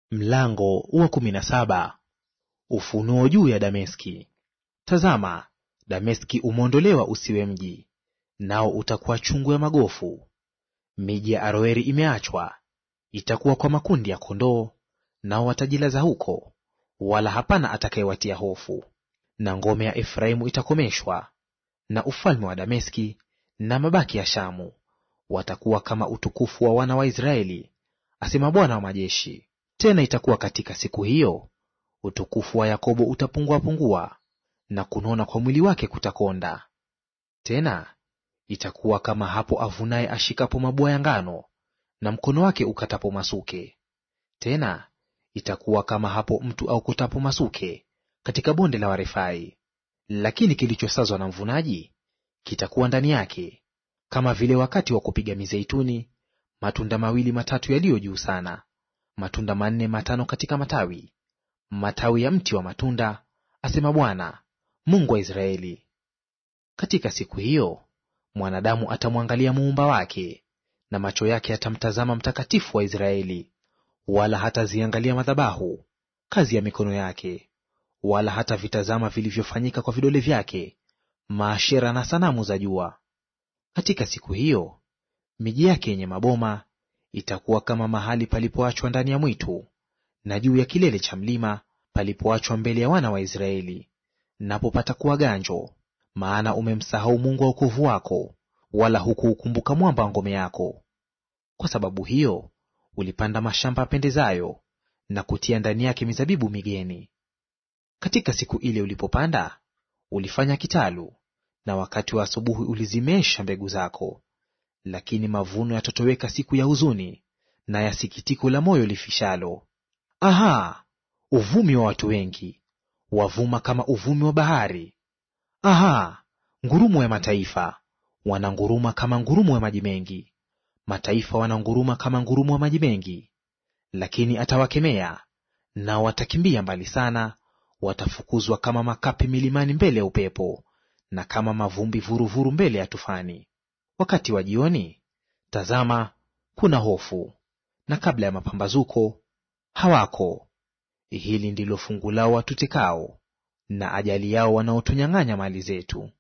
Mlango wa kumi na saba. Ufunuo juu ya Dameski. Tazama, Dameski umeondolewa usiwe mji, nao utakuwa chungu ya magofu. Miji ya Aroeri imeachwa, itakuwa kwa makundi ya kondoo, nao watajilaza huko, wala hapana atakayewatia hofu. Na ngome ya Efraimu itakomeshwa, na ufalme wa Dameski na mabaki ya Shamu watakuwa kama utukufu wa wana wa Israeli, asema Bwana wa majeshi. Tena itakuwa katika siku hiyo, utukufu wa Yakobo utapungua pungua, na kunona kwa mwili wake kutakonda. Tena itakuwa kama hapo avunaye ashikapo mabua ya ngano, na mkono wake ukatapo masuke. Tena itakuwa kama hapo mtu aokotapo masuke katika bonde la Warefai. Lakini kilichosazwa na mvunaji kitakuwa ndani yake, kama vile wakati wa kupiga mizeituni, matunda mawili matatu yaliyo juu sana matunda manne matano katika matawi, matawi ya mti wa matunda, asema Bwana Mungu wa Israeli. Katika siku hiyo mwanadamu atamwangalia muumba wake, na macho yake yatamtazama Mtakatifu wa Israeli, wala hataziangalia madhabahu, kazi ya mikono yake, wala hatavitazama vilivyofanyika kwa vidole vyake, maashera na sanamu za jua. Katika siku hiyo miji yake yenye maboma itakuwa kama mahali palipoachwa ndani ya mwitu, na juu ya kilele cha mlima palipoachwa mbele ya wana wa Israeli. Napo patakuwa ganjo, maana umemsahau Mungu wa wokovu wako, wala hukuukumbuka mwamba wa ngome yako. Kwa sababu hiyo ulipanda mashamba yapendezayo, na kutia ndani yake mizabibu migeni. Katika siku ile ulipopanda, ulifanya kitalu, na wakati wa asubuhi ulizimesha mbegu zako. Lakini mavuno yatatoweka siku ya huzuni na ya sikitiko la moyo lifishalo. Aha! Uvumi wa watu wengi wavuma kama uvumi wa bahari. Aha! Ngurumo ya mataifa wananguruma kama ngurumo ya maji mengi. Mataifa wananguruma kama ngurumo ya maji mengi. Lakini atawakemea, nao watakimbia mbali sana, watafukuzwa kama makapi milimani mbele ya upepo, na kama mavumbi vuruvuru mbele ya tufani. Wakati wa jioni, tazama, kuna hofu, na kabla ya mapambazuko hawako. Hili ndilo fungu lao watutekao, na ajali yao wanaotunyang'anya mali zetu.